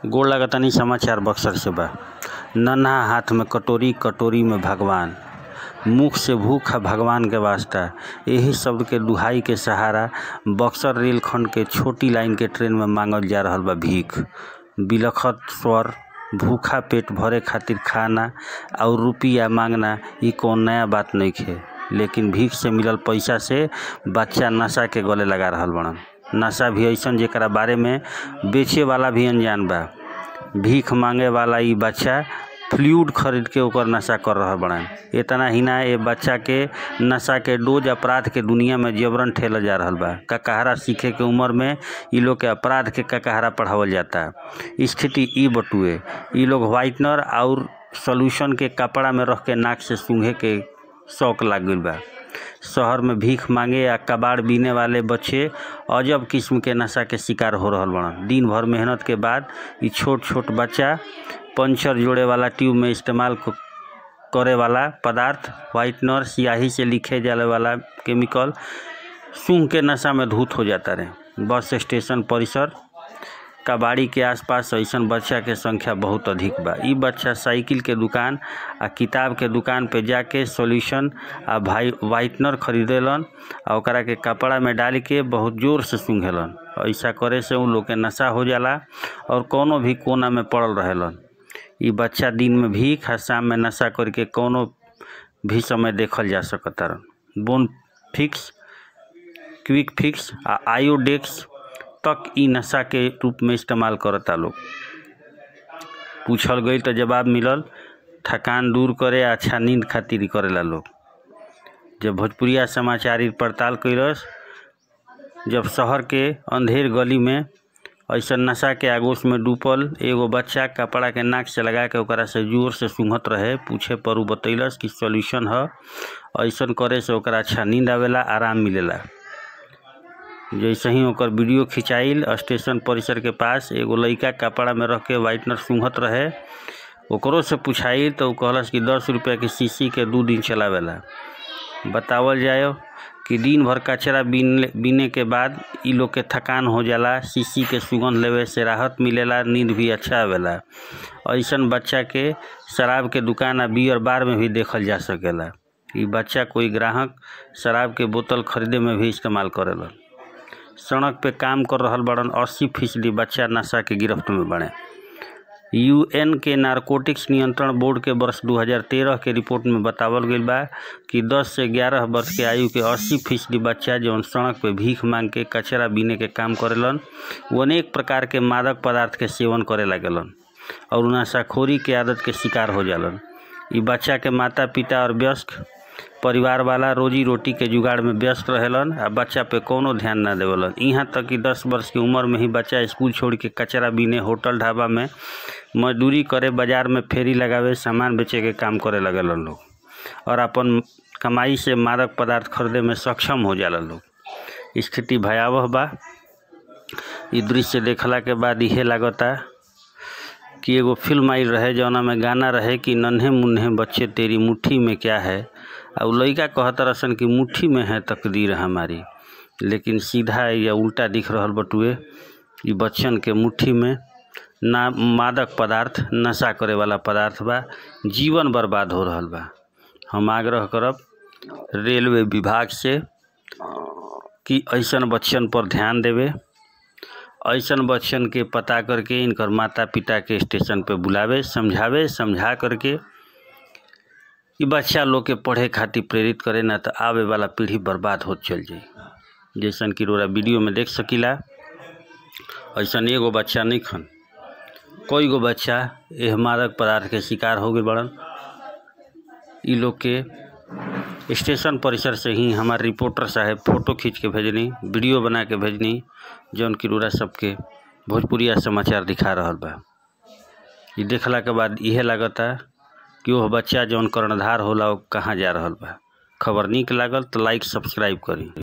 गोड़ लागतानी समाचार बक्सर से बा नन्हा हाथ में कटोरी कटोरी में भगवान मुख से भूख है भगवान के वास्ता यही शब्द के दुहाई के सहारा बक्सर रेलखंड के छोटी लाइन के ट्रेन में मांगल जा रहल बा भीख बिलखत स्वर भूखा पेट भरे खातिर खाना और रुपया मांगना ई कौन नया बात नइखे लेकिन भीख से मिलल पैसा से बच्चा नशा के गले लगा रहल बड़न नशा भी ऐसन जेकरा बारे में बेचे वाला भी अनजान बा भीख मांगे वाला ई बच्चा फ्लूइड खरीद के ओकर नशा कर रहल बड़न इतना ही ना ये बच्चा के नशा के डोज अपराध के दुनिया में जबरन ठेलल जा रहल बा ककहरा सीखे के उम्र में ई लोग के अपराध के ककहरा पढ़ावल जाता स्थिति ई बटुए ई लोग व्हाइटनर और सोल्यूशन के कपड़ा में रख के नाक से सूंघे के शौक लाग गईल बा शहर में भीख मांगे या कबाड़ बीने वाले बच्चे अजब किस्म के नशा के शिकार हो रहल बड़न दिन भर मेहनत के बाद ई छोट छोट बच्चा पंचर जोड़े वाला ट्यूब में इस्तेमाल क- करे वाला पदार्थ व्हाइटनर स्याही से लिखे जाने वाला केमिकल सूंघ के नशा में धूत हो जाता रहे बस स्टेशन परिसर कबाड़ी के आसपास ऐसन बच्चा के संख्या बहुत अधिक बा ई बच्चा साइकिल के दुकान आ किताब के दुकान पे जाके सॉल्यूशन आ भाई व्हाइटनर खरीदेलन आ ओकरा के कपड़ा में डाल के बहुत जोर से सूंघेलन ऐसा करे से उन लोग के नशा हो जाला और कोनो भी कोना में पड़ल रहेलन ई बच्चा दिन में भीख आ शाम में नशा करके कोनो भी समय देखल जा सकतारन बोन फिक्स क्विक फिक्स आ आयोडेक्स तक ई नशा के रूप में इस्तेमाल करता लोग पूछल गई तो जवाब मिलल थकान दूर करे आ अच्छा नींद खातिर ई करेला लोग जब भोजपुरिया समाचार ई पड़ताल कैलस जब शहर के अंधेर गली में ऐसा नशा के आगोश में डूबल एगो बच्चा कपड़ा के नाक से लगा के ओकरा से जोर से सूंघत रहे पूछे पर उ बतैलस कि सॉल्यूशन ह ऐसन करे से ओकरा अच्छा नींद आवेला आराम मिलेला जैसे ही ओकर वीडियो खिंचाइल स्टेशन परिसर के पास एगो लइका कपड़ा में रख के व्हाइटनर सूंघत रहे ओकरो से पूछाइल तो उ कहलस कि दस रुपया के शीशी के दू दिन चलावेला बतावल जाए कि दिन भर कचरा बीन बीने के बाद इ लोग के थकान हो जाला शीशी के सुगंध लेवे से राहत मिलेला नींद भी अच्छा आवेला ऐसन बच्चा के शराब के दुकान आ बियर बार में भी देखल जा सकेला इ बच्चा कोई ग्राहक शराब के बोतल खरीदे में भी इस्तेमाल करेला सड़क पे काम कर रहल बड़न अस्सी फीसदी बच्चा नशा के गिरफ्त में बने यूएन के नारकोटिक्स नियंत्रण बोर्ड के वर्ष 2013 के रिपोर्ट में बतावल गईल बा कि 10 से 11 वर्ष के आयु के 80 फीसदी बच्चा जौन सड़क पे भीख मांग के कचरा बीने के काम करेलन वो अनेक प्रकार के मादक पदार्थ के सेवन करे लागेलन और नशाखोरी के आदत के शिकार हो जालन ई बच्चा के माता पिता और वयस्क परिवार वाला रोजी रोटी के जुगाड़ में व्यस्त रहेलन आ बच्चा पे कोनो ध्यान ना देवलन यहाँ तक कि दस वर्ष की उम्र में ही बच्चा स्कूल छोड़ के कचरा बीने होटल ढाबा में मजदूरी करे बाजार में फेरी लगावे सामान बेचे के काम करे लगलन लोग और अपन कमाई से मादक पदार्थ खरीदे में सक्षम हो जाला लोग स्थिति भयावह बा ई दृश्य देखला के बाद इहे लागता कि एगो फिल्म आई रहे जौना में गाना रहे कि नन्हे मुन्ने बच्चे तेरी मुट्ठी में क्या है और उ लइका कहत रसन कि मुट्ठी में है तकदीर हमारी लेकिन सीधा या उल्टा दिख रहल बटुए ई बच्चन के मुट्ठी में ना मादक पदार्थ नशा करे वाला पदार्थ बा जीवन बर्बाद हो रहल बा हम आग्रह करब रेलवे विभाग से कि ऐसन बच्चन पर ध्यान देवे ऐसन बच्चन के पता करके इनकर माता पिता के स्टेशन पे बुलावे समझावे समझा करके ई बच्चा लोग के पढ़े खातिर प्रेरित करे ना तो आवे वाला पीढ़ी बर्बाद होत चल जाई जैसन कि रोरा वीडियो में देख सकीला ऐसन एगो बच्चा नहीं खन कई गो बच्चा एह मादक पदार्थ के शिकार हो गए बड़न ई लोग के स्टेशन परिसर से ही हमार रिपोर्टर साहब फोटो खींच के भेजनी वीडियो बना के भेजनी जौन कि रोरा सबके भोजपुरिया समाचार दिखा रहल बा ई देखला के बाद इहे लागता कि ओह बच्चा जौन कर्णधार होला वो कहाँ जा रहल बा खबर नीक लागल तो लाइक सब्सक्राइब करी